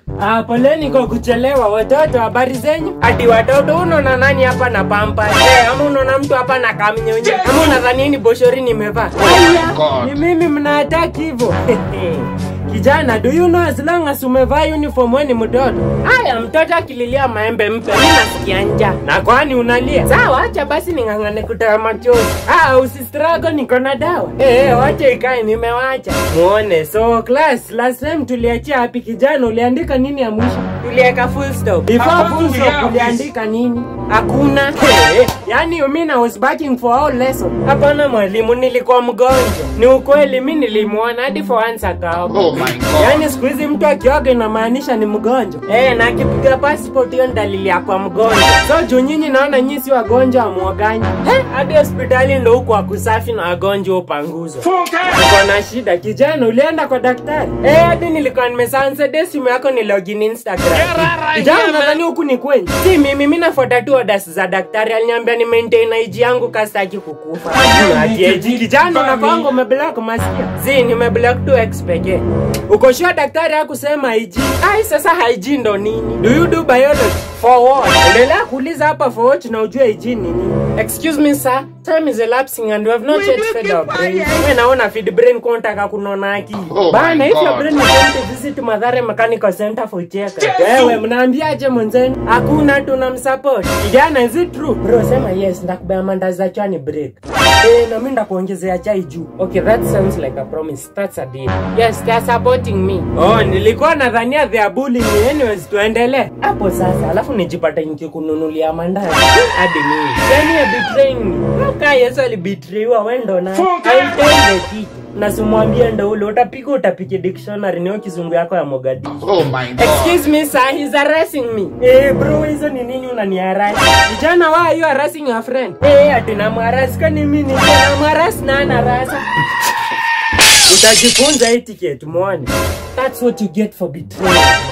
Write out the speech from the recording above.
Ah, poleni kwa kuchelewa watoto, habari zenyu? Ati watoto, unaona nani hapa na pampa? Eh, ama unaona mtu hapa na kamnyonyi? Ama unadhani ni boshori nimevaa? Aya, ni mimi mnaataki hivyo. Kijana, do you know as long as umevaa uniform wewe ni mtoto? Haya, mtoto akililia maembe mpe, mimi nasikia njaa. Na kwani unalia? Sawa, acha basi ning'ang'ane kutoa machozi. Ah, usistrago niko na dawa. Eh, eh, wacha ikae nimewacha. Muone. So class, last time tuliachia wapi kijana? Uliandika nini ya mwisho? Tuliweka full stop. Before full stop uliandika nini? Hakuna. Hey, yani you mean I was backing for all lesson? Hapana mwalimu, nilikuwa mgonjwa. Ni ukweli mimi nilimwona hadi for once akaoga. Oh my God. Yaani siku hizi mtu akioga inamaanisha ni mgonjwa. Eh, na akipiga passport hiyo ni dalili ya kwa mgonjwa. So juu nyinyi naona nyinyi si wagonjwa amuoganyi. Eh, hadi hospitali ndo huko wakusafi na wagonjwa upanguzwa. Uko na shida kijana, ulienda kwa daktari? Eh, hadi nilikuwa nimesansa de simu yako ni login Instagram. Kijana, nadhani huku ni kweli. Si mimi, mimi nafuata tu orders za daktari. Aliniambia ni maintain IG yangu kasitaki kukufa. Ati IG kijana, unakwanga umeblock masikia. Si nimeblock tu X pekee. Uko sure daktari hakusema IG? Ai, sasa IG ndo nini? Do you do biology? For what? Endelea kuuliza hapa for what na ujue IG ni nini. Excuse me sir, time is elapsing and we have not yet fed our brain. Wewe naona feed brain kwa unataka kunona akili. Oh Bana, my if your God. brain is going to visit Mathare Mechanical Center for check. Wewe mnaambiaje mwenzenu? Hakuna tunamsupport. Kijana, is it true? Bro, sema yes, ndakubea mandazi za chani break. Eh, na mimi ndakuongezea chai juu. Okay, that sounds like a promise. That's a deal. Yes, they are supporting me. Oh, nilikuwa nadhania they are bullying me. Anyways, tuendelee. Hapo sasa, alafu nijipata nikikununulia mandazi. Hadi mimi. Yani ya betraying me. Kaka Yesu alibetrayiwa wewe ndo na. I'll tell the teacher. Na simwambie ndo ule utapiga utapige dictionary niyo kizungu yako ya Mogadishu. Oh my God. Excuse me sir, he's harassing me. Eh bro, hizo ni nini unaniharasi? Vijana why are you harassing your friend? Eh, ati namharasi kwani mimi ni namharasi na anarasa. Utajifunza etiquette muone. That's what you get for betrayal.